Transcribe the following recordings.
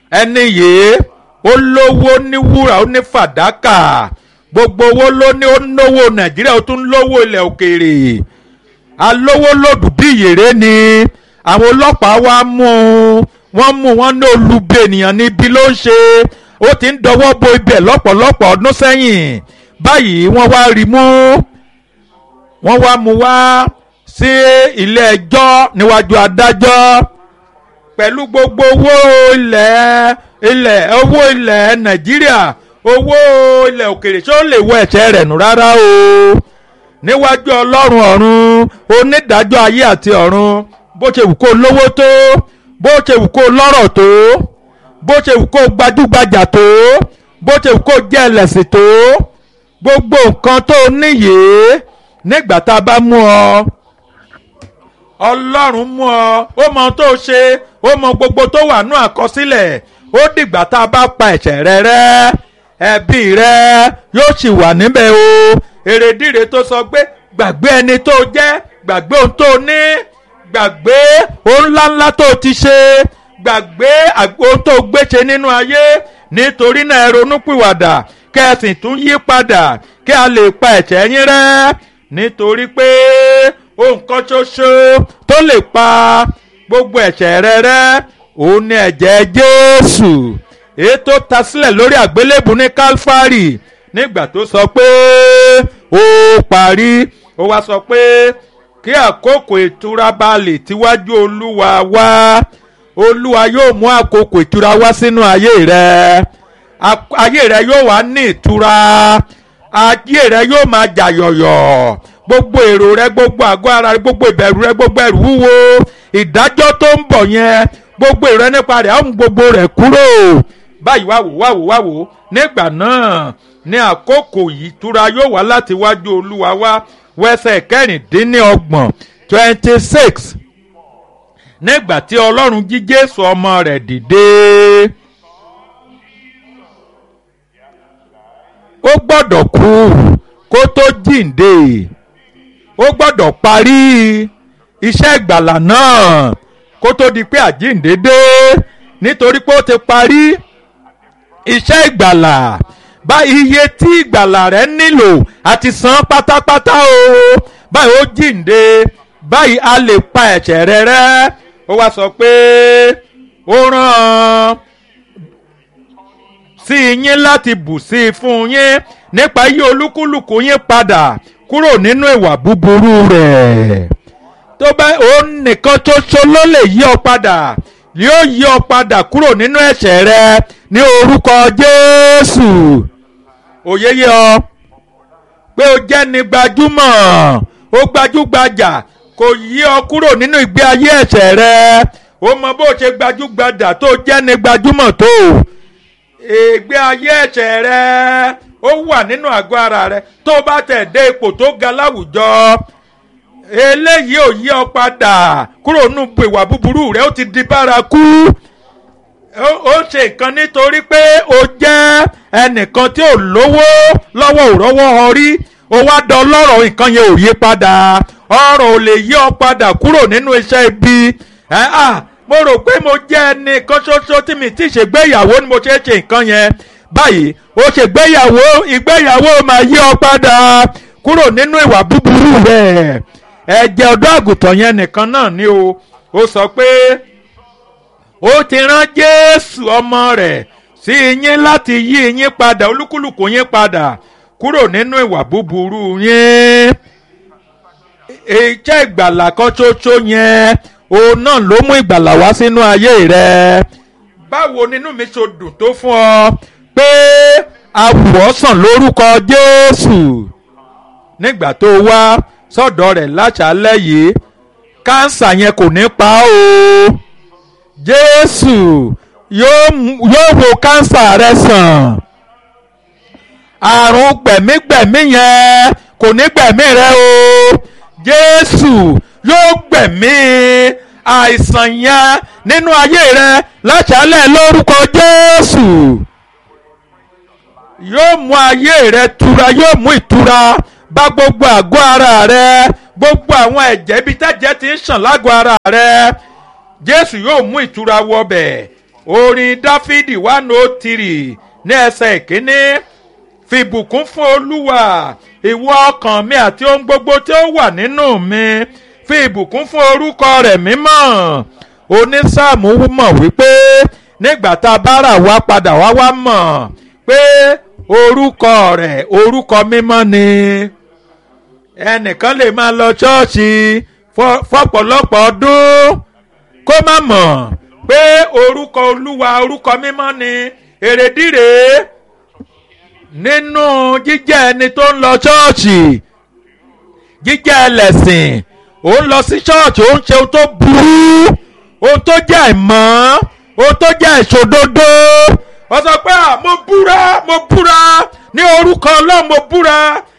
ẹni yìí ó lówó ní wúrà ó ní fàdákà gbogbo owó ló ní ó náwó nàìjíríà ó tún lówó ilẹ̀ òkèèrè alówó lòdù bí ìyèrè ni àwọn ọlọ́pàá wá mú un wọ́n mú wọn ní olubi ènìyàn níbi ló ń ṣe ó ti ń dọwọ́ bo ibẹ̀ lọ́pọ̀lọpọ̀ ọdún sẹ́yìn báyìí wọ́n wá rí mú wọ́n wá mú wá sí ilé ẹjọ́ níwájú adájọ́ pẹ̀lú gbogbo owó ilẹ̀ ilẹ̀ owó ilẹ̀ nàìjíríà owó ilẹ̀ òkèrè ṣé ó lè wọ ẹ̀ṣẹ̀ rẹ̀ nù rárá o níwájú ọlọ́run ọ̀run onídàájọ́ ayé àti ọ̀run bó ṣe wù kó lówó tó bó ṣe wù kó lọ́rọ̀ tó bó ṣe wù kó gbajúgbajà tó bó ṣe wù kó jẹ́ ẹlẹ́sìn tó gbogbo nǹkan tó níyè nígbà tá a bá mú ọ ọlọ́run mú ọ ó mọ ohun tó ṣe ó mọ gbogbo tó wà nú àkọsílẹ̀ ó dìgbà tá a bá pa ẹ̀ṣẹ̀ rẹ rẹ́ ẹbí rẹ yóò sì wà níbẹ̀ o èrèdíre tó sọ pé gbàgbé ẹni tó jẹ́ gbàgbé ohun tó ní gbàgbé ohun ńláńlá tó ti ṣe gbàgbé ohun tó gbéṣe nínú ayé nítorí náà ẹ ronúpìwàdà kẹ́sìn tún yí padà kí a lè pa ẹ̀ṣẹ̀ yín rẹ́ nítorí pé ohun kan ṣoṣo tó lè pa gbogbo ẹ̀ṣẹ̀ rẹ rẹ́ òun ni ẹ̀jẹ̀ Jésù èyí tó ta sílẹ̀ lórí àgbélébùú ní Calvary nígbà tó sọ pé ó parí ó wá sọ pé kí àkókò ìtura bá lè tíwájú Olúwa wá Olúwa yóò mú àkókò ìtura wá sínú ayé rẹ ayé rẹ yóò wá ní ìtura ayé rẹ yóò máa jà yọ̀yọ̀ gbogbo èrò rẹ gbogbo àgọ́ ara rẹ gbogbo ìbẹ̀rù rẹ gbogbo ẹ̀rù wúwo ìdájọ́ tó ń bọ̀ yẹn gbogbo èrò rẹ nípa rẹ̀ á mú gbogbo rẹ̀ kúrò báyìí wá wò wá wò wá wò nígbà náà ní àkókò yìí túra yóò wá láti wájú olúwa wá wẹsẹ̀ kẹrìndínlọ́gbọ̀n twenty six nígbà tí ọlọ́run jí jésù ọmọ rẹ̀ dìde. ó gbọ́dọ̀ kú kó tó jíǹde ó gbọ́dọ̀ parí iṣẹ́ ìgbàlà náà kó tó di pé àjíǹde dé nítorí pé ó ti parí iṣẹ́ ìgbàlà bá iye tí ìgbàlà rẹ nílò àti san pátápátá o báyìí ó jíǹde báyìí a lè pa ẹ̀ṣẹ̀ rẹ rẹ́ ó wá sọ pé ó rán sí yín láti bù sí i fún yín nípa yí olúkúlùkù yín padà kúrò nínú ìwà búburú rẹ̀ tó bá òun nìkan ṣoṣo ló lè yí ọ padà yóò yí ọ padà kúrò nínú ẹ̀ṣẹ̀ rẹ ní orúkọ Jésù òye yé ọ pé o jẹ́ ni gbajúmọ̀ o gbajúgbajà kò yí ọ kúrò nínú ìgbé ayé ẹ̀ṣẹ̀ rẹ o mọ bó ṣe gbajúgbajà tó jẹ́ ni gbajúmọ̀ tó ìgbé ayé ẹ̀ṣẹ̀ rẹ ó wà nínú àgọ́ ara rẹ tó bá tẹ̀ dé ipò tó ga láwùjọ eléyìí ò yí ọ padà kúrò nínú ìwà búburú rẹ ó ti di bárakú ó ṣe nǹkan nítorí pé o jẹ́ ẹnìkan tí ò lówó lọ́wọ́ ò rọ́wọ́ ọrí o wá dán lọ́rọ̀ nǹkan yẹn ò yí padà ọ̀rọ̀ ò lè yí ọ padà kúrò nínú iṣẹ́ ibi mo rò pé mo jẹ́ ẹnìkan ṣoṣo tí mi ti ṣègbéyàwó ni mo ṣe ṣe nǹkan yẹn báyìí o ṣègbéyàwó ìgbéyàwó máa yí ọ padà kúrò nínú ìwà búburú rẹ̀ ẹ̀jẹ̀ ọ̀dọ́ àgùntàn yẹn nìkan náà ni o ó sọ pé ó ti rán Jésù ọmọ rẹ̀ sí yín láti yí yín padà olúkúlùkù yín padà kúrò nínú ìwà búburú yín iṣẹ́ ìgbàlà kan ṣoṣo yẹn òun náà ló mú ìgbàlà wá sínú ayé rẹ báwo nínú mi ṣe dùn tó fún ọ pé awùwọ́sàn lórúkọ Jésù nígbà tó wá sọ́dọ̀ rẹ̀ láṣálẹ́ yìí kánsà yẹn kò ní pa o Jésù yóò wo kánsà rẹ sàn àrùn gbẹ̀mígbẹ̀mí yẹn kò ní gbẹ̀mí rẹ o Jésù yóò gbẹ̀mí àìsàn yẹn nínú ayé rẹ láṣálẹ́ lórúkọ Jésù yóò mú ayé rẹ tura yóò mú ìtura bá gbogbo àgọ́ ara rẹ gbogbo àwọn ẹ̀jẹ̀ ibi tẹ́jẹ̀ ti ń ṣàn lágọ̀ ara rẹ Jésù yóò mú ìtura wọbẹ̀ orin dáfídì one oh three ní ẹsẹ̀ ìkíní fìbùkún fún olúwa ìwọ ọkàn mi àti ohun gbogbo tí ó wà nínú mi fi ìbùkún fún orúkọ rẹ̀ mímọ́ onísáàmù mọ̀ wípé nígbà tá a bá rà wá padà wá wá mọ̀ pé orúkọ rẹ̀ orúkọ mímọ́ ni ẹnìkan lè máa lọ ṣọ́ọ̀ṣì fọ́pọ̀lọpọ̀ ọdún kó má mọ̀ pé orúkọ olúwa orúkọ mímọ́ ni èrèdíre nínú jíjẹ́ ẹni tó ń lọ ṣọ́ọ̀ṣì jíjẹ́ ẹlẹ́sìn ó ń lọ sí ṣọ́ọ̀ṣì ó ń ṣe ohun tó burú ohun tó jẹ́ àìmọ́ ohun tó jẹ́ ìṣòdodo ó sọ pé mo búra mo búra ní orúkọ ọlọ́run mo búra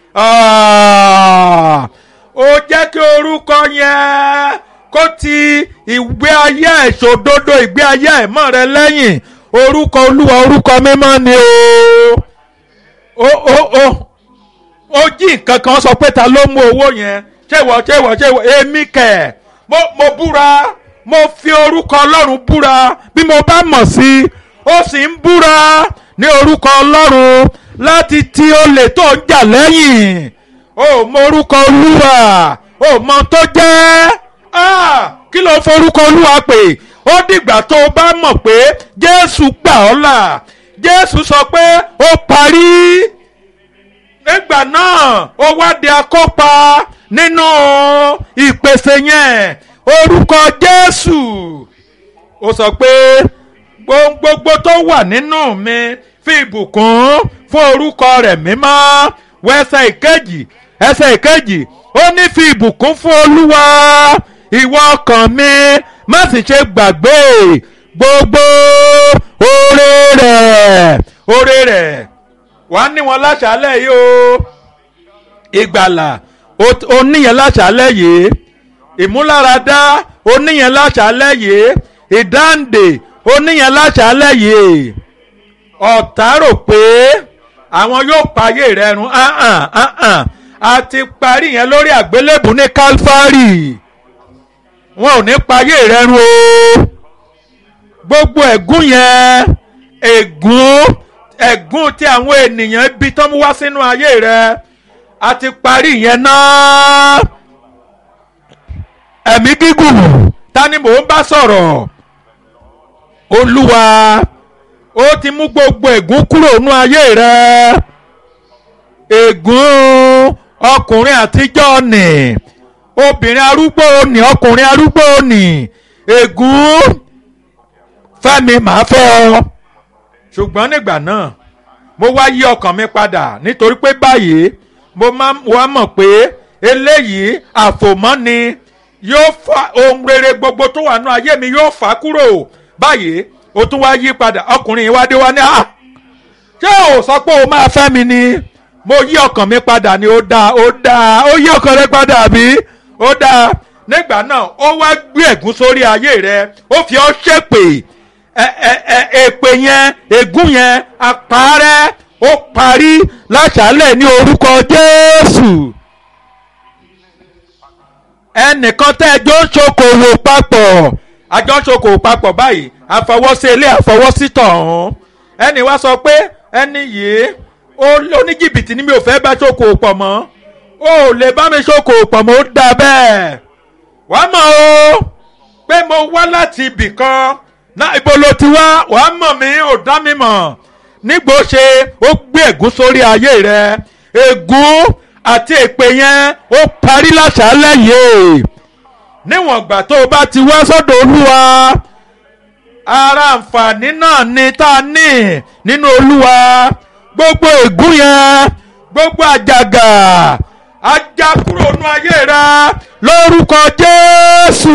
ó jẹ́ kí orúkọ yẹn kó ti ìgbé ayé ìṣòdodo ìgbé ayé àìmọ́ rẹ lẹ́yìn orúkọ olúwa orúkọ mímọ́ ni o ó ó ó ó jí nǹkan kan sọ pé ta ló mú owó yẹn ṣéwọ ṣéwọ ṣéwọ èmi kẹ̀ mo mo búra mo fi orúkọ ọlọ́run búra bí mo bá mọ̀ sí ó sì ń búra ní orúkọ ọlọ́run láti ti olè tó ń jà lẹ́yìn ó mọ orúkọ olúwa ó mọ tó jẹ́ kí ló forúkọ olúwa pè ó dìgbà tó o bá mọ̀ pé jésù gbà ọ́ là jésù sọ pé ó parí nígbà náà ó wá di akópa nínú ìpèsè yẹn orúkọ jésù ó sọ pé gbogbo tó wà nínú mi fi ìbùkún fún orúkọ rẹ̀ mímọ́ wọ ẹsẹ̀ ìkejì ẹsẹ̀ ìkejì ó ní fi ìbùkún fún olúwa ìwọ ọkàn mi má sì ṣe gbàgbé gbogbo oore rẹ̀ oore rẹ̀ wàá ní wọn láṣálẹ̀ yìí o ìgbàlà oníyẹn láṣálẹ̀ yìí ìmúláradá oníyẹn láṣálẹ̀ yìí ìdáǹdè oníyẹn láṣálẹ̀ yìí ọ̀tá rò pé àwọn yóò payé rẹ run a ti parí yẹn lórí àgbélébùú ní Calvary wọn ò ní payé rẹ run o gbogbo ẹ̀gún yẹn ègún ẹ̀gún tí àwọn ènìyàn ibi tó mú wá sínú ayé rẹ a ti parí yẹn náà ẹ̀mí gígùn ta ni mò ń bá sọ̀rọ̀ olúwa ó ti mú gbogbo ègún kúrò nínú ayé rẹ ègún ọkùnrin àtijọ́ nì obìnrin arúgbó nì ọkùnrin arúgbó nì ègún fẹ́mi màá fẹ́ ọ ṣùgbọ́n nígbà náà mo wá yí ọkàn mi padà nítorí pé báyìí mo máa wá mọ̀ pé eléyìí àfòmọ́ ni yóò fa ohun rere gbogbo tó wà nínú ayé mi yóò fà á kúrò báyìí o tún wá yí padà ọkùnrin yìí wá dé wá ní à ṣé o sọ pé o máa fẹ́ mi ni mo yí ọkàn mi padà ni ó dáa ó dáa ó yí ọkàn rẹ padà bí ó dáa nígbà náà ó wá gbé ẹ̀gún sórí ayé rẹ ó fi ọ́ ṣépè èpè yẹn ègún yẹn àpárẹ́ ó parí láṣálẹ̀ ní orúkọ Jésù ẹnìkan tẹ́ ẹjọ́ ń ṣokòwò papọ̀ àjọ ń ṣokòwò papọ̀ báyìí àfọwọ́sí ilé àfọwọ́sí tọ̀hún ẹnì wá sọ pé ẹni yìí oníjìbìtì ni mi ò fẹ́ bá ṣokòwò pọ̀ mọ́ ó lè bá mi ṣokòwò pọ̀ mọ́ ó dà bẹ́ẹ̀ wàá mọ̀ o pé mo wá láti ibì kan náà ibo ló ti wá wàá mọ̀ mí ò dá mi mọ̀ nígbò ṣe ó gbé ègún sórí ayé rẹ ègún àti èpè yẹn ó parí láṣálẹ̀ yìí níwọ̀n ìgbà tó o bá ti wá sọ́dọ̀ olúwa ara àǹfààní náà ni tá a ní nínú olúwa gbogbo ègún yẹn gbogbo àjàgà ajá kúrò nínú ayé rẹ lórúkọ jésù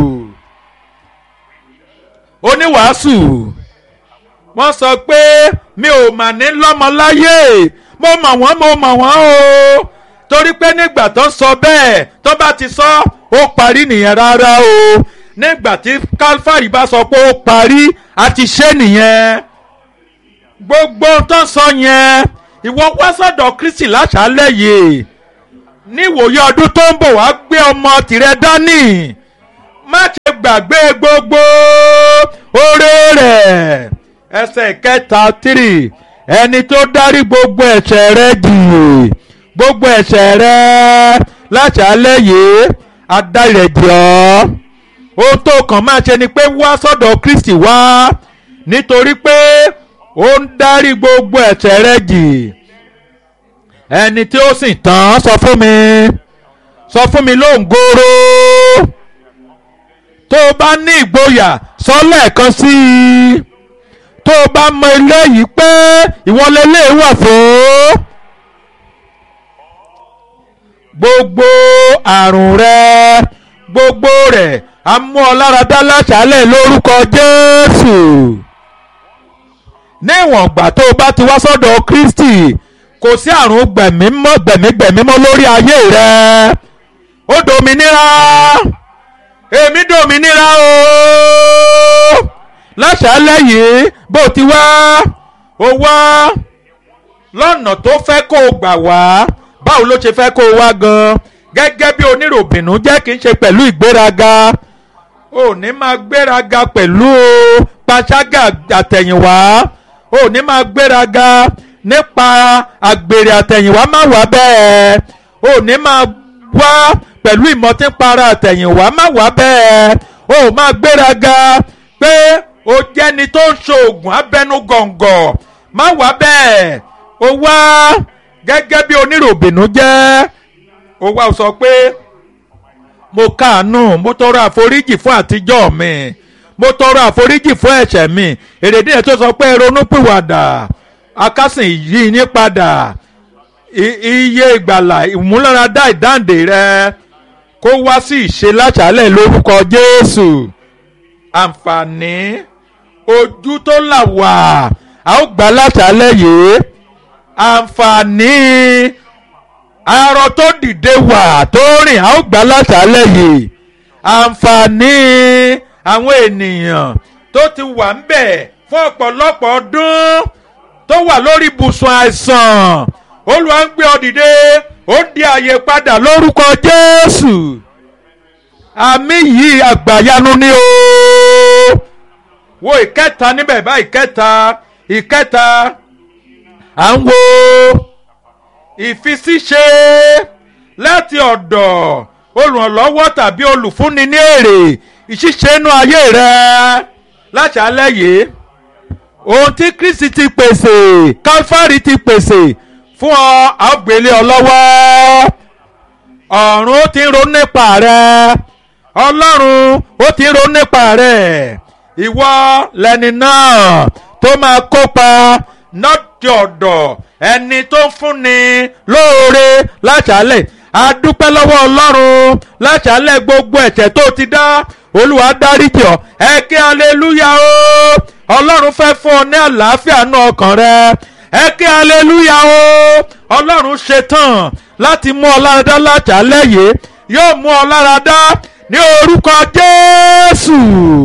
oníwàásù wọ́n sọ pé mi ò mà ní lọ́mọ láyé mo mọ̀ wọ́n mo mọ̀ wọ́n o torí pé nígbà tó ń sọ bẹ́ẹ̀ tó bá ti sọ ó parí nìyẹn rárá o nígbà tí Calvary bá sọ pé ó parí a ti ṣe nìyẹn gbogbo tó ń sọ yẹn ìwọ wá sọ́dọ̀ Kristi láṣálẹ́ yìí níwòye ọdún tó ń bọ̀ wá gbé ọmọ tìrẹ dání má ṣe gbàgbé gbogbo oore rẹ̀ bẹ́ẹ̀ ẹsẹ̀ kẹta tírì ẹni tó dárí gbogbo ẹ̀ṣẹ̀ rẹ jì gbogbo ẹ̀ṣẹ̀ rẹ láti alẹ́ yìí adarí rẹ̀ jì ọ́ ohun tó kàn máa ṣe ni pé wá sọ́dọ̀ Kristi wá nítorí pé ó ń dárí gbogbo ẹ̀ṣẹ̀ rẹ jì ẹni tí ó sì tán sọ fún mi sọ fún mi lóǹgóró tó o bá ní ìgboyà sọ lẹ́ẹ̀kan sí i tó o bá mọ eléyìí pé ìwọlélé wà fún gbogbo àrùn rẹ gbogbo rẹ̀ a mú ọ lára dá láṣálẹ̀ lórúkọ Jésù níwọ̀n ìgbà tó o bá ti wá sọ́dọ̀ Kristi kò sí àrùn gbẹ̀mímọ́ gbẹ̀mígbẹ̀mímọ́ lórí ayé rẹ ó dòmìnira èmi dòmìnira o láṣálẹ̀ yìí bó ti wá o wá lọ́nà tó fẹ́ kó o gbà wá báwo ló ṣe fẹ́ kó o wá gan gẹ́gẹ́ bí oníròbìnú jẹ́ kí n ṣe pẹ̀lú ìgbéraga ò ní máa gbéraga pẹ̀lú panṣágà àtẹ̀yìnwá ò ní máa gbéraga nípa àgbèrè àtẹ̀yìnwá má wà bẹ́ẹ̀ ò ní máa wá pẹ̀lú ìmọ̀tínpara àtẹ̀yìnwá má wà bẹ́ẹ̀ ò máa gbéraga pé o jẹ́ni tó ń ṣoògùn abẹnú gọ̀ǹgọ̀ má wà bẹ́ẹ̀ o wá gẹ́gẹ́ bí oníròbìnú jẹ́ o wá sọ pé mo káàánú mo tọrọ àforíjì fún àtijọ́ mi mo tọrọ àforíjì fún ẹ̀ṣẹ̀ mi èrèdí ẹ̀ tó sọ pé ronúpìwàdà akásìn yìí ní padà iye ìgbàlà ìmúláradá ìdáǹdè rẹ kó wá sí ìṣe láṣálẹ̀ lórúkọ Jésù àǹfààní ojú tó là wà a ó gbà láṣálẹ̀ yìí àǹfààní arọ tó dìde wà tó rìn a ó gbà láṣálẹ̀ yìí àǹfààní àwọn ènìyàn tó ti wà ń bẹ̀ fún ọ̀pọ̀lọpọ̀ ọdún tó wà lórí ibùsùn àìsàn Olúwa ń gbé ọ dìde ó ń di àyè padà lórúkọ Jésù àmì yìí àgbàyanu ni o wo ìkẹta níbẹ̀ bá ìkẹta ìkẹta à ń wo ìfisíṣe láti ọ̀dọ̀ olùrànlọ́wọ́ tàbí olùfúnni ní èrè ìṣiṣẹ́ inú ayé rẹ láṣálẹ́ yìí ohun tí Kristi ti pèsè Kálífárì ti pèsè fún ọ àgbélé ọ lọ́wọ́ ọ̀run ó ti ń ronú nípa rẹ ọlọ́run ó ti ń ronú nípa rẹ ìwọ lẹni náà tó máa kópa lọ́dọ̀ ọ̀dọ̀ ẹni tó ń fúnni lóore láṣálẹ̀ adúpẹ́ lọ́wọ́ ọlọ́run láṣálẹ̀ gbogbo ẹ̀ṣẹ̀ tó ti dá olúwa dáríjì ọ́ ẹ kí aleluya o ọlọ́run fẹ́ fún ọ ní àlàáfíà nú ọkàn rẹ ẹ kí aleluya o ọlọ́run ṣetán láti mú ọ láradá láṣálẹ̀ yìí yóò mú ọ láradá ní orúkọ jésù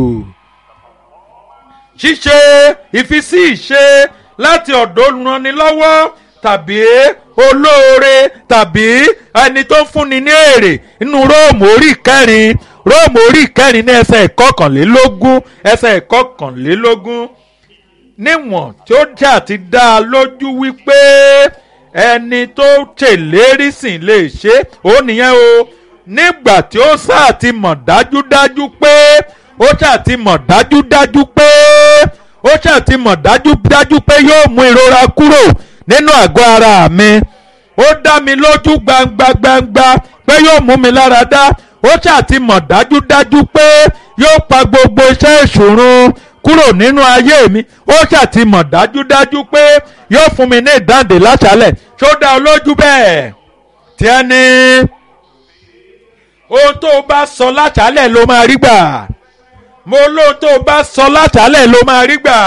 ṣíṣe ìfisí ìṣe láti ọ̀dọ̀ olùrànilọ́wọ́ tàbí olóore tàbí ẹni tó ń fúnni ní èrè nínú róòmù orí kẹrin róòmù orí kẹrin ní ẹsẹ̀ ìkọkànlélógún ẹsẹ̀ ìkọkànlélógún níwọ̀n tí ó jà ti dá a lójú wípé ẹni tó ṣèlérí sìn lè ṣe ó nìyẹn o nígbà tí ó sáà ti mọ̀ dájúdájú pé ó sáà ti mọ̀ dájúdájú pé ó sáà ti mọ̀ dájúdájú pé yóò mú ìrora kúrò nínú àgọ́ ara mi ó dá mi lójú gbangba gbangba pé yóò mú mi lára dá ó sáà ti mọ̀ dájúdájú pé yóò pa gbogbo iṣẹ́ ìṣòro kúrò nínú ayé mi ó sáà ti mọ̀ dájúdájú pé yóò fún mi ní ìdáǹdè láṣálẹ̀ ṣó dá ọ lójú bẹ́ẹ̀ tí ẹ ní ohun tó o bá sọ láṣálẹ̀ ló máa rí gbà mo lóhun tó o bá sọ láṣálẹ̀ ló máa rí gbà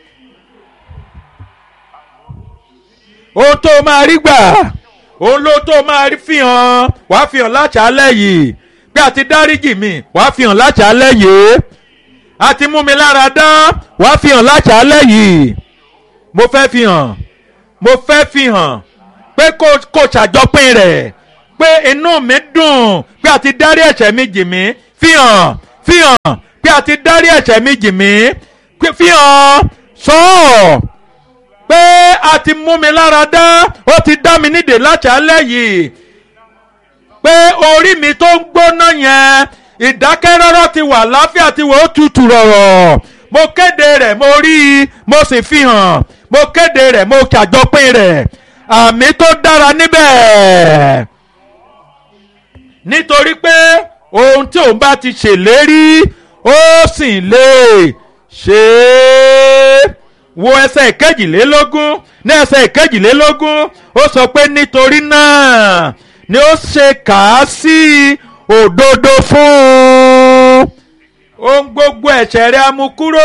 ohun tó o máa rí gbà ohun ló tó o máa fi hàn wàá fi hàn láṣálẹ̀ yìí pé àti dáríjì mi wàá fi hàn láṣálẹ̀ yìí àti mú mi lára dá wàá fi hàn láṣálẹ̀ yìí mo fẹ́ fi hàn mo fẹ́ fi hàn pé kò kò ṣàjọpín rẹ̀ pé inú mi dùn pé àti dárí ẹ̀ṣẹ̀ mi jì mí fi hàn fi hàn pé àti dárí ẹ̀ṣẹ̀ mi jì mí fi hàn sọ ọ́ pé a ti mú mi lára dá ó ti dá mi nídè láṣálẹ́ yìí pé orí mi tó ń gbóná yẹn ìdákẹ́rọ́rọ́ ti wà láfíà ti wà ó tutù rọ̀rọ̀ mo kéde rẹ̀ mo rí i mo sì fi hàn mo kéde rẹ̀ mo ṣàjọpín rẹ̀ àmì tó dára níbẹ̀ nítorí pé ohun tí òun bá ti ṣèlérí ó sì lè ṣe é wo ẹsẹ̀ ìkejìlélógún ní ẹsẹ̀ ìkejìlélógún ó sọ pé nítorí náà ni ó ṣe kà á sí òdodo fún un ohun gbogbo ẹ̀ṣẹ̀ rẹ̀ á mú kúrò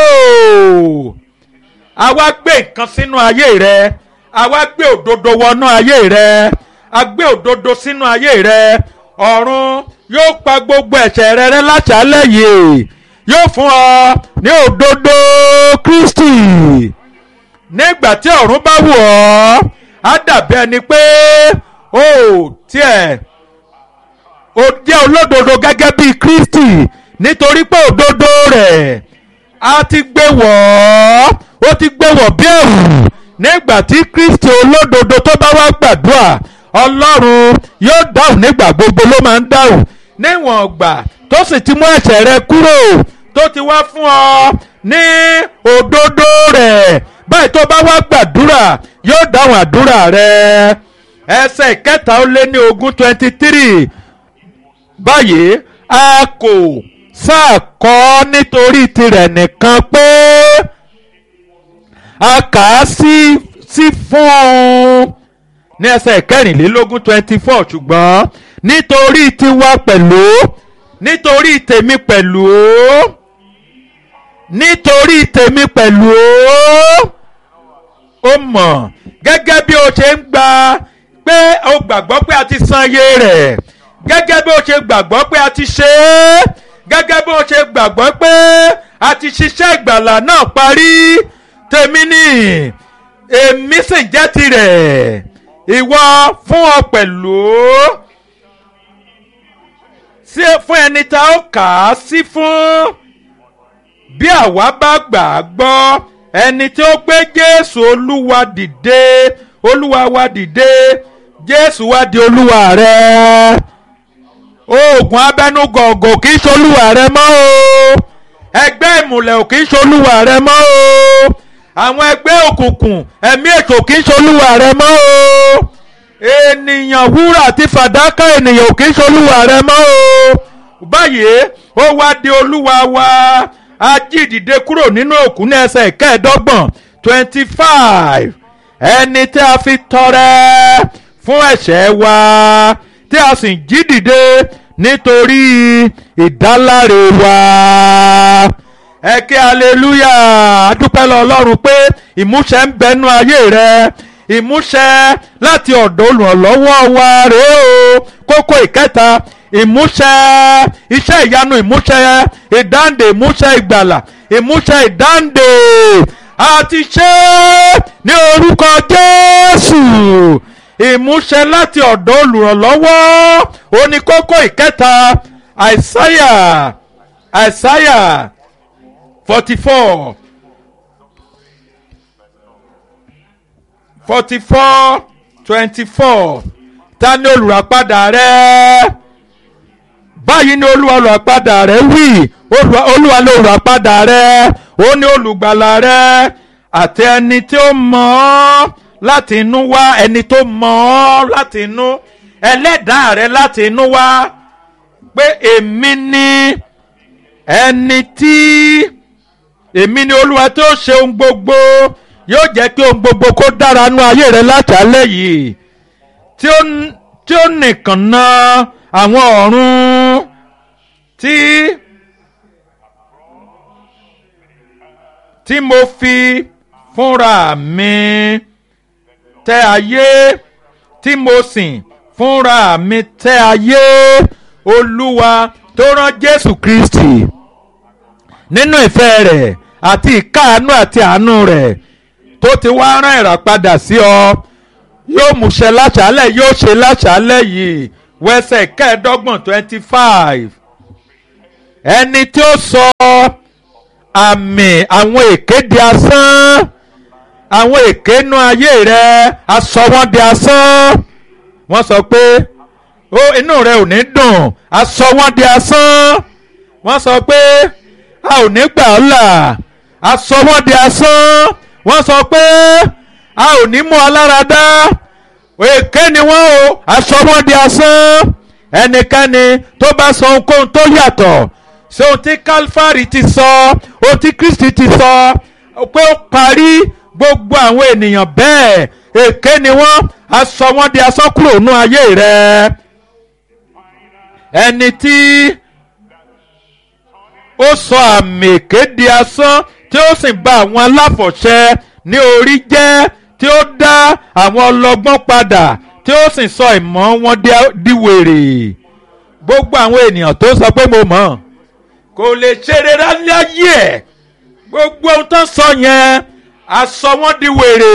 àwa gbé nǹkan sínú ayé rẹ àwa gbé òdodo wọnú ayé rẹ a gbé òdodo sínú ayé rẹ ọ̀run yóò pa gbogbo ẹ̀ṣẹ̀ rẹ rẹ́ láṣálẹ̀ yìí yóò fún ọ ní òdodo Kristi nígbà tí ọ̀run bá wù ọ́ á dàbí ẹni pé ó tiẹ̀ ó jẹ́ olódodo gẹ́gẹ́ bí Kristi nítorí pé òdodo rẹ̀ á ti gbé wọ̀ ọ́ ó ti gbé wọ̀ bí ẹ̀wù nígbà tí Kristi olódodo tó bá wá gbàdúrà Ọlọ́run yóò dáhùn nígbà gbogbo ló máa ń dáhùn níwọ̀n ọgbà tó sì ti mú ẹ̀ṣẹ̀ rẹ kúrò tó ti wá fún ọ ní òdodo rẹ̀ báyìí tó bá wá gbàdúrà yóò dáhùn àdúrà rẹ ẹsẹ̀ ìkẹta ó lé ní ogún twenty three báyìí a kò sáà kọ́ nítorí tirẹ̀ nìkan pé a kà á sí sí fún un ní ẹsẹ̀ kẹrìnlélógún twenty four ṣùgbọ́n nítorí tiwa pẹ̀lú nítorí tèmi pẹ̀lú nítorí tèmi pẹ̀lú ó mọ̀ gẹ́gẹ́ bí o ṣe ń gba pé o gbàgbọ́ pé a ti san iye rẹ̀ gẹ́gẹ́ bí o ṣe gbàgbọ́ pé a ti ṣe é gẹ́gẹ́ bí o ṣe gbàgbọ́ pé a ti ṣiṣẹ́ ìgbàlà náà parí tèmi ni èmi sì jẹ́ tirẹ̀ ìwọ fún ọ pẹ̀lú fún ẹni tá ó kà á sí fún bí àwa bá gbà á gbọ́ ẹni tí ó gbé Jésù Olúwa dìde Olúwa wa dìde Jésù wa di Olúwa rẹ oògùn abẹnugọ̀gọ̀ kì í ṣolúwa rẹ mọ́ o ẹgbẹ́ ìmùlẹ̀ ò kì í ṣolúwa rẹ mọ́ o àwọn ẹgbẹ́ òkùnkùn ẹ̀mí ètò kì í ṣolúwa rẹ mọ́ o ènìyàn wúrà àti fàdákà ènìyàn ò kì í ṣolúwa rẹ mọ́ o báyìí ó wá di olúwa wa a jí dìde kúrò nínú òkú ní ẹsẹ̀ kẹẹ̀ẹ́dọ́gbọ̀n twenty five ẹni tí a fi tọrẹ fún ẹ̀ṣẹ̀ wa tí a sì jí dìde nítorí ìdáláre wa ẹ ké aleluya adúpẹ́ lọ ọlọ́run pé ìmúṣẹ ń bẹnu ayé rẹ ìmúṣẹ láti ọ̀dọ̀ olùrànlọ́wọ́ wa rèé o kókó ìkẹta ìmúṣẹ iṣẹ́ ìyanu ìmúṣẹ ìdáǹdè ìmúṣẹ ìgbàlà ìmúṣẹ ìdáǹdè àti ṣe ní orúkọ Jésù ìmúṣẹ láti ọ̀dọ̀ olùrànlọ́wọ́ oníkókó ìkẹta àìsáyà àìsáyà forty four forty four twenty four ta ni olùràpadà rẹ báyìí ni olúwa olùràpadà rẹ wí olúwa ni olùràpadà rẹ ó ní olùgbàlà rẹ àti ẹni tí ó mọ̀ ọ́ láti inú wá ẹni tó mọ̀ ọ́ láti inú ẹlẹ́dàá rẹ láti inú wá pé èmi ni ẹni tí èmi ni olúwa tó ṣe ohun gbogbo yóò jẹ́ kí ohun gbogbo kó dára nú ayé rẹ látàlẹ́ yìí tí ó tí ó nìkan na àwọn ọ̀run tí tí mo fi fúnra mi tẹ ayé tí mo sìn fúnra mi tẹ ayé olúwa tó rán jésù kristi nínú ìfẹ́ rẹ̀ àti ìkáàánú àti àánú rẹ̀ tó ti wá rán ìràpadà sí ọ yóò múṣẹ láṣálẹ̀ yóò ṣe láṣálẹ̀ yìí wẹsẹ̀ kẹẹ̀ẹ́dọ́gbọ̀n twenty five ẹni tí ó sọ àmì àwọn èké di asán àwọn èké nú ayé rẹ aṣọ wọn di asán wọ́n sọ pé ó inú rẹ ò ní dùn aṣọ wọn di asán wọ́n sọ pé a ò ní gbà ọ́ là aṣọ wọn di asán wọ́n sọ pé a ò ní mú aláradá èké ni wọ́n o aṣọ wọn di asán ẹnikẹ́ni tó bá sọ ohunkóhun tó yàtọ̀ sí ohun tí Calvary ti sọ ohun tí Kristi ti sọ pé ó parí gbogbo àwọn ènìyàn bẹ́ẹ̀ èké ni wọ́n aṣọ wọn di asán kúrò nú ayé rẹ ẹni tí ó sọ àmì èké di asán tí ó sì bá àwọn aláfọ̀ṣẹ ní orí jẹ́ tí ó dá àwọn ọlọ́gbọ́n padà tí ó sì sọ ìmọ̀ wọn di wèrè gbogbo àwọn ènìyàn tó sọ pé mo mọ̀ kò lè ṣe rere láyé ẹ̀ gbogbo ohun tó sọ yẹn aṣọ wọn di wèrè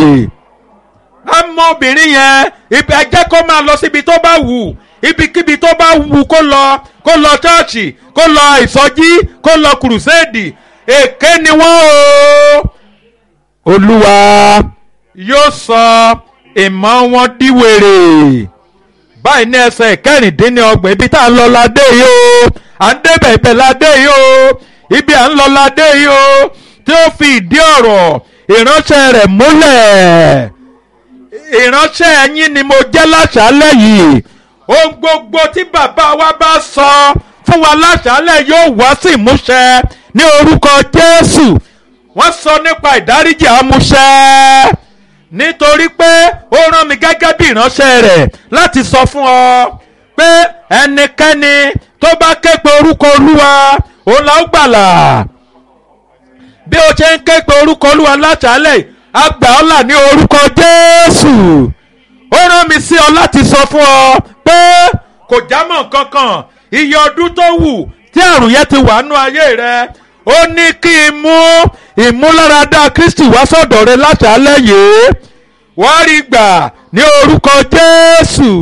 ọmọbìnrin yẹn ibi ẹ jẹ́ kó máa lọ síbi tó bá wù ibikíbi tó bá wù kó lọ kó lọ ṣọ́ọ̀ṣì kó lọ ìsọjí kó lọ kùrùsẹ́ẹ̀dì èké ni wọ́n o olúwa yóò sọ ìmọ̀ wọn di wèrè báyìí ní ẹsẹ̀ kẹrìndínlọ́gbọ̀n ibi tá à ń lọ ládé yìí o à ń débẹ̀ ibẹ̀ ládé yìí o ibi à ń lọ ládé yìí o tí ó fi ìdí ọ̀rọ̀ ìránṣẹ́ rẹ̀ múlẹ̀ ìránṣẹ́ yín ni mo jẹ́ láṣálẹ̀ yìí ohun gbogbo tí bàbá wa bá sọ fún wa láṣálẹ̀ yóò wá sí ìmúṣẹ ní orúkọ Jésù wọ́n sọ nípa ìdáríjì àmúṣẹ nítorí pé ó rán mi gẹ́gẹ́ bí ìránṣẹ́ rẹ̀ láti sọ fún ọ pé ẹnikẹ́ni tó bá ké pe orúkọ Olúwa òun la ó gbàlà bí o ṣe ń ké pe orúkọ Olúwa láṣálẹ̀ a gbà ọ́ là ní orúkọ Jésù ó rán mi sí ọ láti sọ fún ọ pé kò jámọ́ kankan iye ọdún tó wù tí àrùn yẹn ti wà nú ayé rẹ ó ní kí n mú ìmúláradá Kristi wá sọ́dọ̀ rẹ láṣálẹ̀ yìí wọ́n rí gbà ní orúkọ Jésù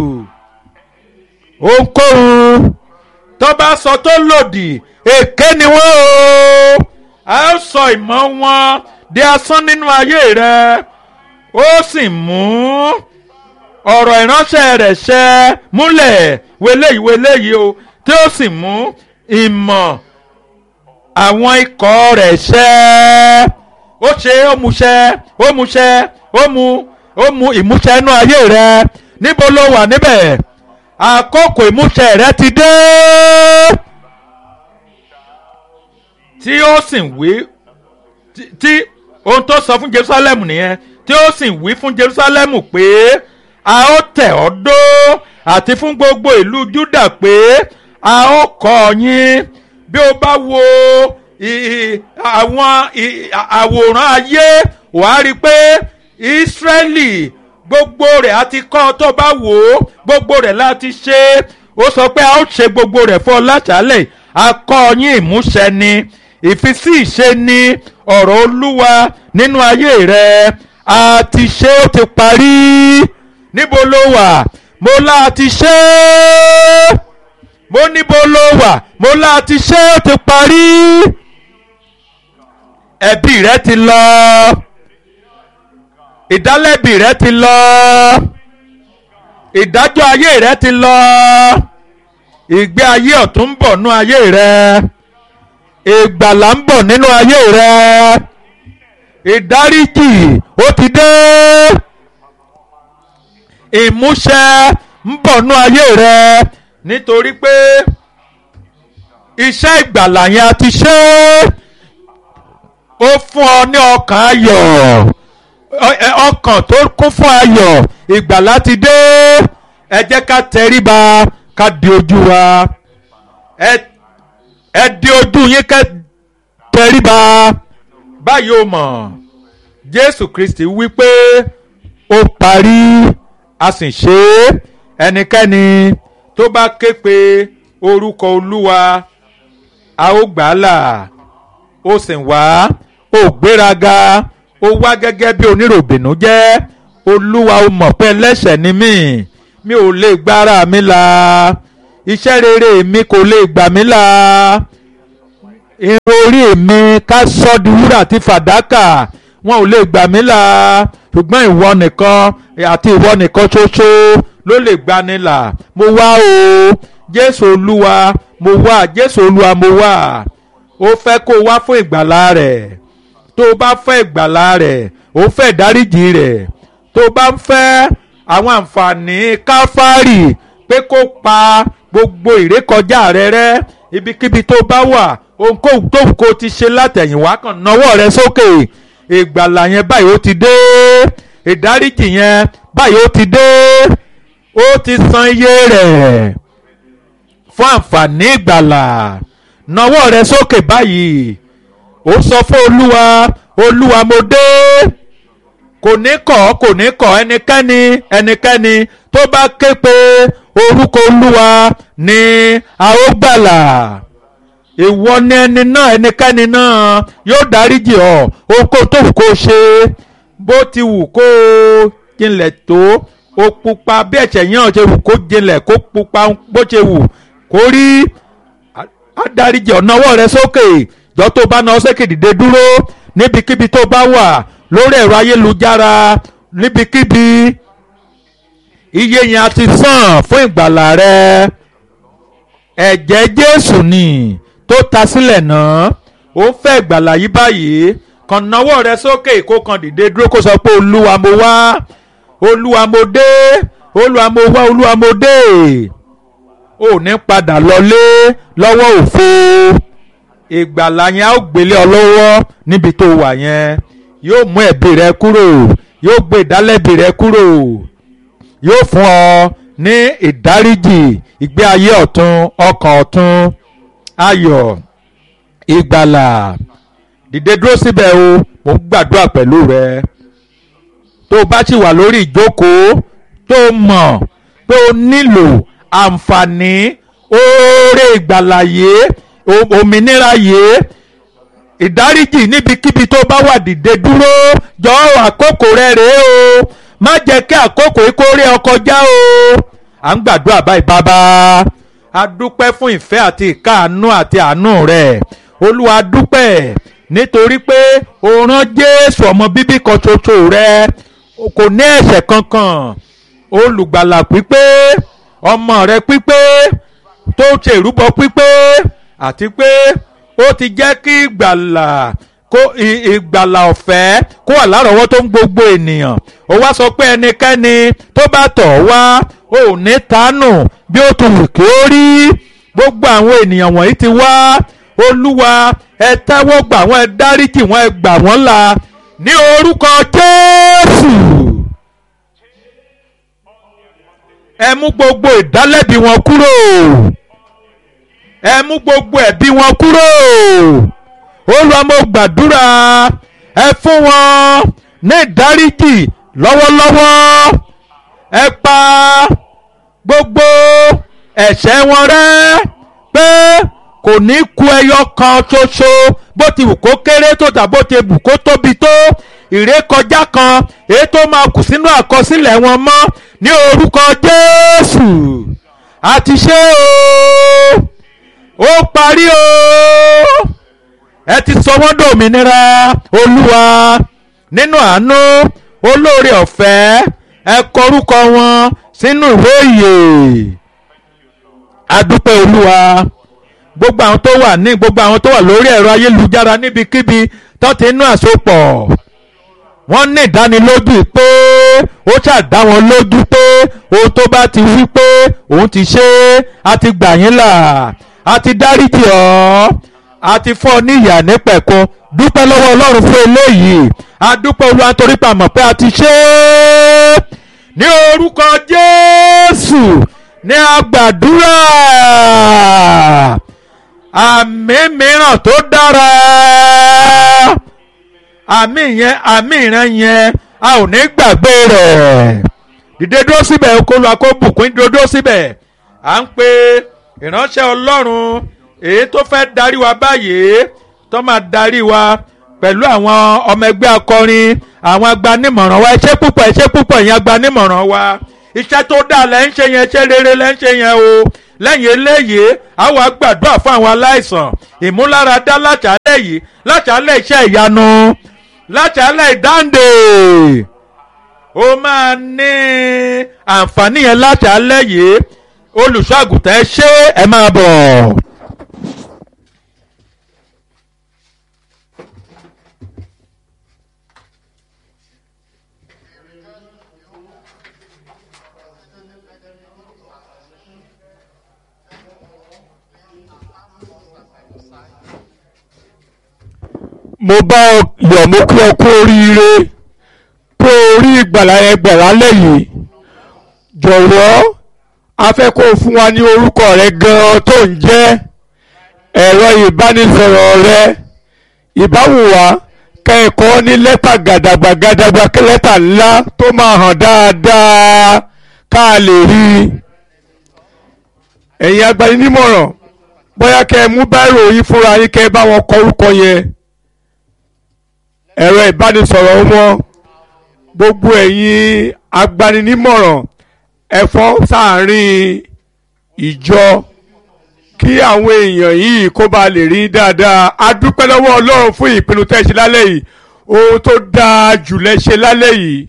ohunkóhun tó bá sọ tó lòdì èké ni wọ́n o a ó sọ ìmọ̀ wọn di asán nínú ayé rẹ ó sì mú ọ̀rọ̀ ìránṣẹ́ rẹ̀ ṣẹ múlẹ̀ wẹléyìí wẹléyìí o tí ó sì mú ìmọ̀ àwọn ikọ̀ rẹ̀ ṣẹ ó ṣe ó mú ṣẹ ó mú ṣẹ ó mú ó mú ìmúṣẹ inú ayé rẹ níbo ló wà níbẹ̀ àkókò ìmúṣẹ rẹ ti dé tí ó sì wí tí ohun tó sọ fún Jerusalem nìyẹn tí ó sì wí fún Jerusalem pé a ó tẹ̀ ọ́ dó àti fún gbogbo ìlú Júdà pé a ó kọ́ yín bí o bá wo àwọn àwòrán ayé wàá rí i pé Ísírẹ́lì gbogbo rẹ̀ a ti kọ́ tó bá wò ó gbogbo rẹ̀ láti ṣe ó sọ pé a ó ṣe gbogbo rẹ̀ fún ọ láṣálẹ̀ a kọ́ yín ìmúṣẹ ni ìfisí ìṣe ni ọ̀rọ̀ Olúwa nínú ayé rẹ̀ a ti ṣe ó ti parí níbo ló wà mo lá ti ṣe é mo níbo ló wà mo lá ti ṣe é ó ti parí ẹ̀bi rẹ ti lọ ìdálẹ́bi rẹ ti lọ ìdájọ́ ayé rẹ ti lọ ìgbé ayé ọ̀tún ń bọ̀ nínú ayé rẹ ìgbàlà ń bọ̀ nínú ayé rẹ ìdáríjì ó ti dé ìmúṣẹ ń bọ̀ nínú ayé rẹ nítorí pé iṣẹ́ ìgbàlà yẹn a ti ṣe ó fún ọ ní ọkàn ayọ̀ ọkàn tó kún fún ayọ̀ ìgbàlà ti dé ẹ jẹ́ ká tẹríba ká di ojú wa ẹ di ojú yín ká tẹríba báyìí ó mọ̀ Jésù Kristi wí pé ó parí a sì ṣe é ẹnikẹ́ni tó bá ké pe orúkọ Olúwa a ó gbà á là ó sì wá ó gbéraga ó wá gẹ́gẹ́ bí oníròbìnú jẹ́ olúwa ó mọ̀ pé ẹlẹ́ṣẹ̀ ni mí mi ò lè gbára mi là iṣẹ́ rere mi kò lè gbà mí là irun orí mi ká sọ di wúrà àti fàdákà wọn ò lè gbà mí là ṣùgbọ́n ìwọ nìkan àti ìwọ nìkan ṣoṣo ló lè gbani là mo wá o jésù olúwa mo wá jésù olúwa mo wá ó fẹ́ kó o wá fún ìgbàlá rẹ̀ tó o bá fẹ́ ìgbàlá rẹ̀ ó fẹ́ ìdáríjì rẹ̀ tó o bá ń fẹ́ àwọn àǹfààní káfárì pé kó pa gbogbo ìrékọjá rẹ rẹ́ ibikíbi tó bá wà ohunkóhun tó kó ti ṣe látẹ̀yìnwá kan nawọ́ rẹ sókè ìgbàlà yẹn báyìí ó ti dé ìdáríjì yẹn báyìí ó ti dé ó ti san iye rẹ̀ fún àǹfààní ìgbàlà nawọ́ rẹ sókè báyìí ó sọ fún olúwa olúwa mo dé kò ní kọ̀ kò ní kọ̀ ẹnikẹ́ni ẹnikẹ́ni tó bá ké pe orúkọ olúwa ni a ó gbàlà ìwọ ni ẹni náà ẹnikẹ́ni náà yóò dáríjì ọ́ ohunkóhun tó wù kó o ṣe bó ti wù kó o jinlẹ̀ tó o pupa bí ẹ̀ṣẹ̀ yẹn ṣe wù kó jinlẹ̀ kó pupa bó ṣe wù kó rí á dáríjì ọ́ nawọ́ rẹ sókè jọ tó bá náà sókè dìde dúró níbikíbi tó bá wà lórí ẹ̀rọ ayélujára níbikíbi iye yẹn a ti san fún ìgbàlà rẹ ẹ̀jẹ̀ jésù ni tó ta sílẹ̀ náà ó ń fẹ́ ìgbàlà yìí báyìí kàn náwó rẹ sókè kó kàn dìde dúró kó sọ pé olúwa mo wá olúwa mo dé olúwa mo wá olúwa mo dé ò ní padà lọlé lọ́wọ́ òfo ìgbàlà yẹn á gbélé ọ lọ́wọ́ níbi tó wà yẹn yóò mú ẹ̀bi rẹ kúrò yóò gbé ìdálẹ́bi rẹ kúrò yóò fún ọ ní ìdáríjì ìgbé ayé ọ̀tun ọkàn ọ̀tun ayọ̀ ìgbàlà dìde dúró síbẹ̀ o mo ń gbàdúrà pẹ̀lú rẹ tó o bá sì wà lórí ìjókòó tó o mọ̀ pé o nílò àǹfààní oore ìgbàlà yìí òmìnira yìí ìdáríjì níbikíbi tó bá wà dìde dúró jọ àkókò rẹ rèé o má jẹ́ kí àkókò yìí kó rí ọ kọjá o à ń gbàdúrà báyìí bàbá a dúpẹ́ fún ìfẹ́ àti ìkáàánú àti àánú rẹ̀ olúwa dúpẹ́ nítorí pé o rán jésù ọmọ bíbí kan ṣoṣo rẹ kò ní ẹ̀ṣẹ̀ kankan olùgbàlà pípé ọmọ rẹ pípé tó ṣe ìrúbọ pípé àti pé ó ti jẹ́ kí ìgbàlà kó ìgbàlà ọ̀fẹ́ kó wà lárọ̀ọ́wọ́ tó ń gbogbo ènìyàn ó wá sọ pé ẹnikẹ́ni tó bá tọ̀ wá ò ní tánù bí ó ti wù kí ó rí gbogbo àwọn ènìyàn wọ̀nyí ti wá olúwa ẹ tẹ́wọ́ gbà wọ́n ẹ dáríjì wọ́n ẹ gbà wọ́n là ní orúkọ jésù ẹ mú gbogbo ìdálẹ́bi wọn kúrò ẹ mú gbogbo ẹ̀bi wọn kúrò olúwa mo gbàdúrà ẹ fún wọn ní ìdáríjì lọ́wọ́lọ́wọ́ ẹ pa gbogbo ẹ̀ṣẹ̀ wọn rẹ́ pé kò ní ku ẹyọ kan ṣoṣo bó ti wù kó kéré tó tà bó ti wù kó tóbi tó ìrékọjá kan èyí tó máa kù sínú àkọsílẹ̀ wọn mọ́ ní orúkọ Jésù àti ṣe o ó parí o ẹ ti sọ wọ́n dòmìnira olúwa nínú àánú olóore ọ̀fẹ́ ẹ kọrúkọ wọn sínú ìwé ìyè adúpẹ́ olúwa gbogbo àwọn tó wà ní gbogbo àwọn tó wà lórí ẹ̀rọ ayélujára níbikíbi tó ti nú àsopọ̀ wọ́n ní ìdánilójú pé ó ṣàdá wọn lójú pé ohun tó bá ti wí pé òun ti ṣe é a ti gbà yín là a ti dáríjì ọ́ a ti fọ́ ní ìyà nípẹ̀kun dúpẹ́ lọ́wọ́ ọlọ́run fún eléyìí a dúpẹ́ olúwa torí pa mọ̀ pé a ti ṣe é ní orúkọ jésù ní agbàdúrà àmì mìíràn tó dára àmì yẹn àmì ìran yẹn a ò ní gbàgbé rẹ̀ dìde dúró síbẹ̀ kó lu akóbùkún dúró dúró síbẹ̀ à ń pe ìránṣẹ́ ọlọ́run èyí tó fẹ́ darí wa báyìí tó máa darí wa pẹ̀lú àwọn ọmọ ẹgbẹ́ akọrin àwọn agbanimọ̀ràn wa iṣẹ́ púpọ̀ iṣẹ́ púpọ̀ ìyẹn agbanimọ̀ràn wa iṣẹ́ tó dáa lẹ́ ń ṣe yẹn iṣẹ́ rere lẹ́ ń ṣe yẹn o lẹ́yìn eléyìí a wá gbàdúrà fún àwọn aláìsàn ìmúláradá láṣálẹ̀ yìí láṣálẹ̀ iṣẹ́ ìyanu láṣálẹ̀ ìdáǹdè ó máa ní àǹfààní yẹn láṣálẹ̀ yìí olùṣọ́ àgùntàn ẹ ṣé ẹ máa bọ̀. mo bá ọ yọ̀ mo kí ọ kú oríire pé orí ìgbàlà yẹn gbàlà lẹ́yìn jọ̀wọ́ a fẹ́ kó o fún wa ní orúkọ rẹ gan-an tó ń jẹ́ ẹ̀rọ ìbánisọ̀rọ̀ rẹ ìbáwùwá kẹ́ẹ̀kọ́ ní lẹ́tà gàdàgbà gàdàgbà kí lẹ́tà ńlá tó máa hàn dáadáa ká a lè rí i ẹ̀yin agbaninímọ̀ràn bóyá kẹ́ ẹ mú báírò yín fúnra yín kẹ́ ẹ bá wọn kọ orúkọ yẹn ẹ̀rọ ìbánisọ̀rọ̀ wọn gbogbo ẹ̀yin agbaninímọ̀ràn ẹ̀fọ́ sáàárín ìjọ kí àwọn èèyàn yìí kó ba lè rí dáadáa a dúpẹ́ lọ́wọ́ ọlọ́run fún ìpinnu tẹ́ ṣe lálẹ́ yìí ohun tó dáa jù lẹ ṣe lálẹ́ yìí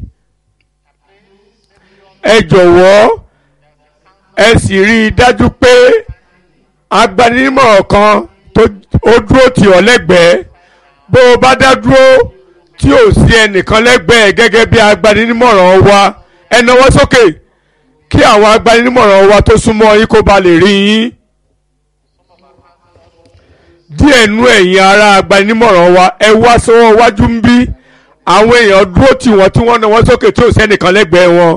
ẹ jọ̀wọ́ ẹ sì rí i dájú pé agbaninímọ̀ràn kan tó ó dúró tì ọ́ lẹ́gbẹ̀ẹ́ bó o bá dá dúró tí ò sí ẹnìkan lẹ́gbẹ̀ẹ́ gẹ́gẹ́ bí agbaninímọ̀ràn wa ẹ nawọ́ sókè kí àwọn agbaninímọ̀ràn wa tó súnmọ́ yín kó ba lè rí yín díẹ̀ nú ẹ̀yin ará agbaninímọ̀ràn wa ẹ wá sọ́wọ́ wájú ń bí àwọn èèyàn dúró tì wọ́n tí wọ́n nawọ́ sókè tí ò sẹ́nìkan lẹ́gbẹ̀ẹ́ wọn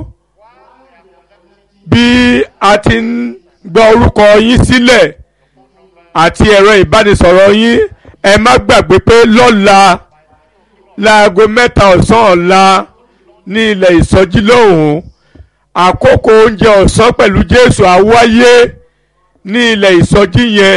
bí a ti ń gba orúkọ yín sílẹ̀ àti ẹ̀rọ ìbánisọ̀rọ̀ yín ẹ má gbàgbé pé lọ́la láago mẹ́ta ọ̀sán ọ̀la ní ilẹ̀ ìsọjí lóhùn àkókò oúnjẹ ọ̀sán pẹ̀lú Jésù á wáyé ní ilẹ̀ ìsọjí yẹn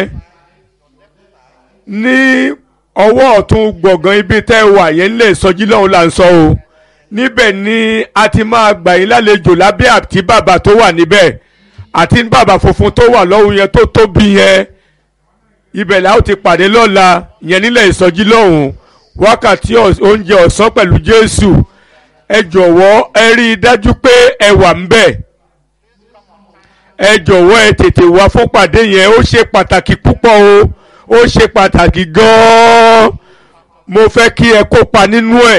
ní ọwọ́ ọ̀tún gbọ̀ngàn ibi tẹ́ ẹ wà yẹn nílẹ̀ ìsọjí lóhùn là ń sọ o níbẹ̀ ni a ti máa gbà yín lálejò lábẹ́ àti bàbá tó wà níbẹ̀ àti bàbá funfun tó wà lọ́hùn yẹn tó tóbi yẹn ibẹ̀ la ó ti pàdé lọ́la yẹn nílẹ̀ ìsọjí lọ́hùn wákàtí oúnjẹ ọ̀sán pẹ̀lú Jésù ẹ jọ̀wọ́ ẹ rí i dájú pé ẹ wà ń bẹ̀ ẹ jọ̀wọ́ ẹ tètè wá fún pàdé yẹn ó ṣe pàtàkì púpọ̀ o ó ṣe pàtàkì gan-an mo fẹ́ kí ẹ kópa nínú ẹ̀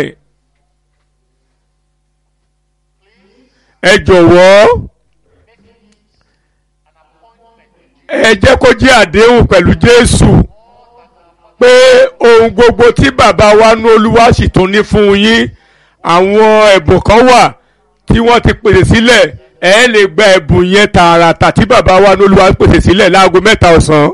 ẹ jọ̀wọ́ ẹ jẹ́ kó jẹ́ àdéhùn pẹ̀lú Jésù pé ohun gbogbo tí bàbá wa ní Olúwa sì tún ní fún yín àwọn ẹ̀bùn kan wà tí wọ́n ti pèsè sílẹ̀ ẹ lè gba ẹ̀bùn yẹn tààràtà tí bàbá wa ní Olúwa pèsè sílẹ̀ láago mẹ́ta ọ̀sán.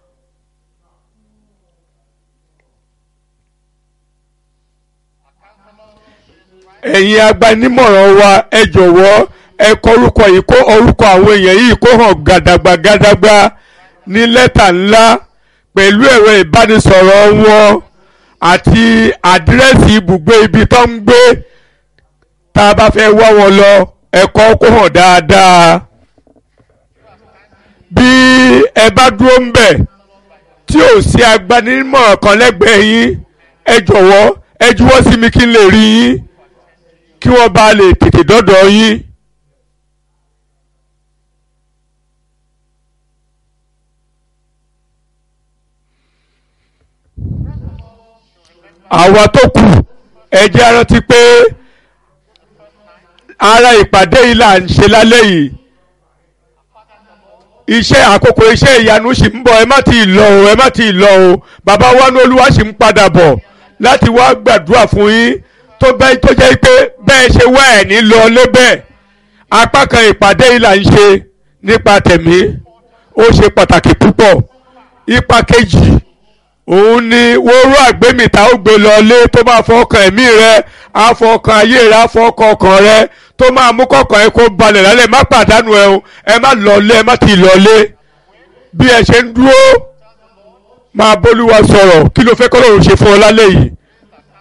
ẹ̀yin agbanímọ̀ràn wa ẹ jọ̀wọ́ ẹ kọ orúkọ yìí kó orúkọ àwọn èèyàn yìí kó hàn gàdàgbà gàdàgbà ní lẹ́tà ńlá pẹ̀lú ẹ̀rọ ìbánisọ̀rọ̀ wọn àti àdírẹ́sì ibùgbé ibi tó ń gbé tá a bá fẹ́ wá wọn lọ ẹ̀kọ́ kó hàn dáadáa bí ẹ bá dúró ń bẹ̀ tí ò sí agbanímọ̀ràn kan lẹ́gbẹ̀ẹ́ yín ẹ jọ̀wọ́ ẹ juwọ́ sí mi kí n lè rí yín kí wọ́n bá lè tètè dọ́dọ̀ yín. àwa tó kù ẹ jẹ́ á rántí pé ara ìpàdé yìí là ń ṣe lálẹ́ yìí iṣẹ́ àkókò iṣẹ́ ìyanu sì ń bọ̀ ẹ má ti lọ o ẹ má ti lọ o bàbá wa ní olúwa sì ń padà bọ̀ láti wá gbàdúrà fún yín tó bẹ́ẹ̀ tó jẹ́ pé bẹ́ẹ̀ ṣe wá ẹ̀ ní lọ lébẹ̀ apá kan ìpàdé yìí là ń ṣe nípa tẹ̀mí ó ṣe pàtàkì púpọ̀ ipa kejì òun ni wóró àgbémìta ó gbé lọ lé tó máa fọkàn ẹ̀mí rẹ àfọkàn ayé rẹ àfọkàn ọkàn rẹ tó máa mú kọkàn ẹ kó balẹ̀ lálẹ́ má pàdánù ẹ o ẹ má lọlé ẹ má ti lọlé bí ẹ ṣe ń dúró máa bólúwa sọ̀rọ̀ kí ló fẹ́ kọ́ lóun ṣe fún ọ lálẹ́ yìí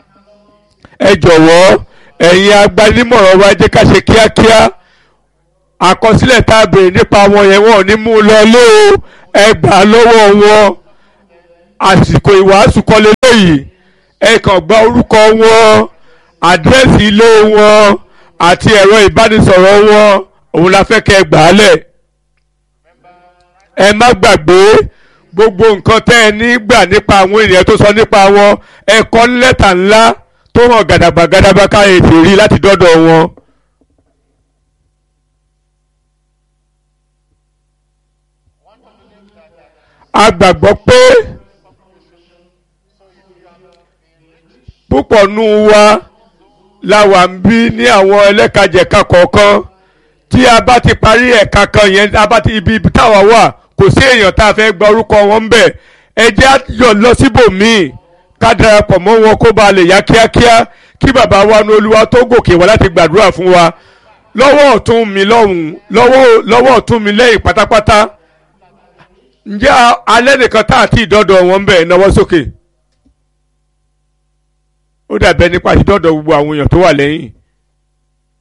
ẹ jọ̀wọ́ ẹ̀yin agbanímọ̀ràn wa ẹ jẹ́ ká ṣe kíákíá àkọsílẹ̀ tá a béèrè nípa wọn yẹn wọn ò ní mú un lọ lé o ẹ gbà á lọ́wọ́ wọn àsìkò ìwàásù kọ́ lélẹ́yìí ẹ kàn gba orúkọ wọn àdírẹ́sì ilé wọn àti ẹ̀rọ ìbánisọ̀rọ̀ wọn òun la fẹ́ kẹ́ ẹ gbà á lẹ̀ ẹ má gbàgbé gbogbo nǹkan tẹ́ ẹ ní gbà nípa àwọn ènìyàn tó sọ nípa wọn ẹ kọ ní lẹ́tà ńlá tó hàn gàdàgbà gàdàgbà ká ètè rí láti dọ́dọ̀ wọn. a gbàgbọ́ pé púpọ̀ nù wa la wà ń bí ní àwọn ẹlẹ́kajẹ̀ka kọ̀ọ̀kan tí a bá ti parí ẹ̀ka kan yẹn a bá ti ibi táwa wà kò sí èèyàn tá a fẹ́ gba orúkọ wọn ń bẹ̀ ẹ jẹ́ àjọ lọ síbòmíì ká darapọ̀ mọ́ wọn kó ba lè yá kíákíá kí bàbá wa ní olúwa tó gòkè wá láti gbàdúrà fún wa lọ́wọ́ ọ̀tún mi lọ́hùn lọ́wọ́ lọ́wọ́ ọ̀tún mi lẹ́yìn pátápátá ǹjẹ́ alẹ́ nìkan tá àti ìdọ́dọ̀ wọn ń bẹ̀ náwó sókè ó dàbẹ́ nípa ìdọ́dọ̀ gbogbo àwọn èèyàn tó wà lẹ́yìn